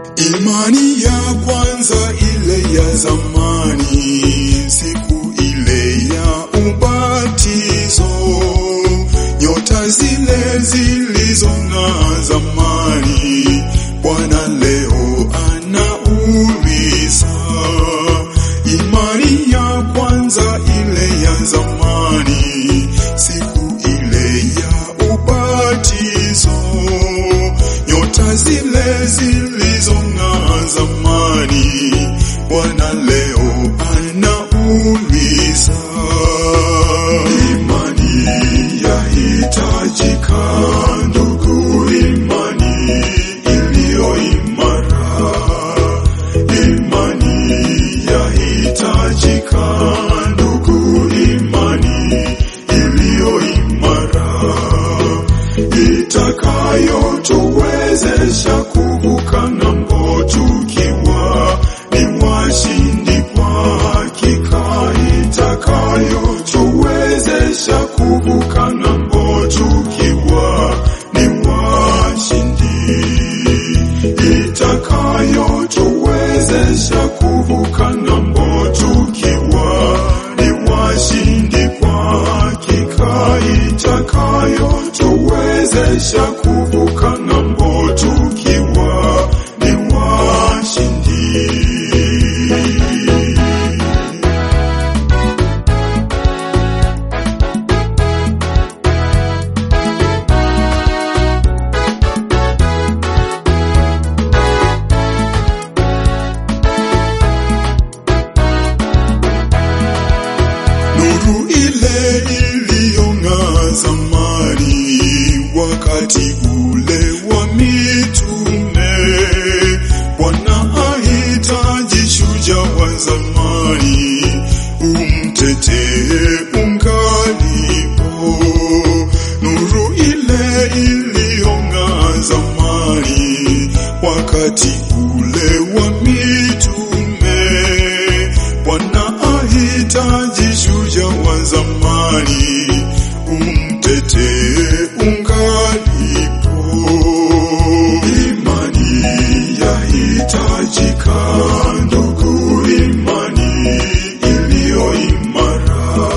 Imani ya kwanza ile ya zamani, siku ile ya ubatizo, nyota zile zilizong'aa zamani, Bwana leo anauliza. Imani ya kwanza ile ya zamani, siku ile ya ubatizo, nyota zile zilizong'aa zamani, Bwana leo anauliza. Imani yahitajika, ndugu, imani iliyo imara. Imani yahitajika, ndugu, imani iliyo imara itakayotuwezesha kuvuka ng'ambo tukiwa ni washindi kwa hakika, itakayotuwezesha kuvuka ng'ambo tukiwa ni washindi, itakayotuwezesha kuvuka ng'ambo tukiwa ni washindi kwa hakika, itakayotuwezesha kuvuka ng'ambo tukiwa ni washindi. Nuru ile iliyong'aa zamani, wakati ule wa mitume. Bwana ahitaji shujaa wa zamani, umtetee ungalipo. Nuru ile iliyong'aa zamani, wakati ule wa mitume. Bwana ahitaji shujaa wa zamani, umtetee ungalipo. Imani yahitajika, ndugu, imani iliyo imara.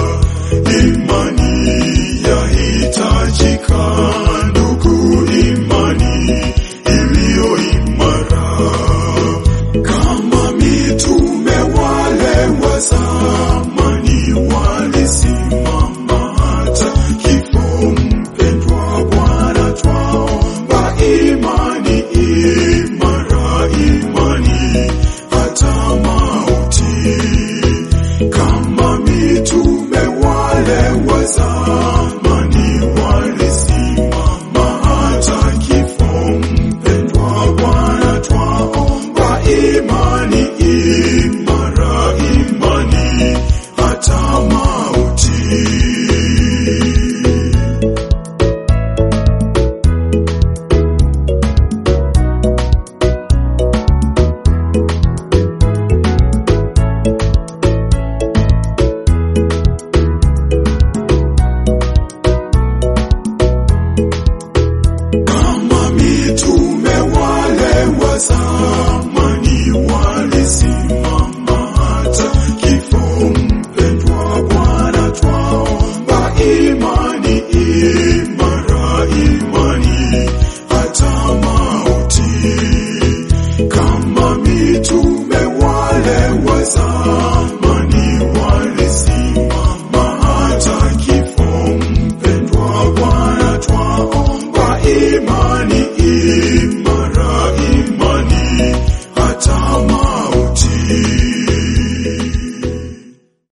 Imani yahitajika, ndugu, imani iliyo imara kama mitume wale wa zamani walisimama hata kifo. Mpendwa Bwana, twaomba imani imara, imani hata mauti. Kama mitume wale wa zamani walisimama hata kifo. Mpendwa Bwana, twaomba imani imara, imani hata mauti. Kama mitume wale wa zamani walisimama hata kifo. Mpendwa Bwana, twaomba imani imara, imani hata mauti. Kama mitume wale wa zamani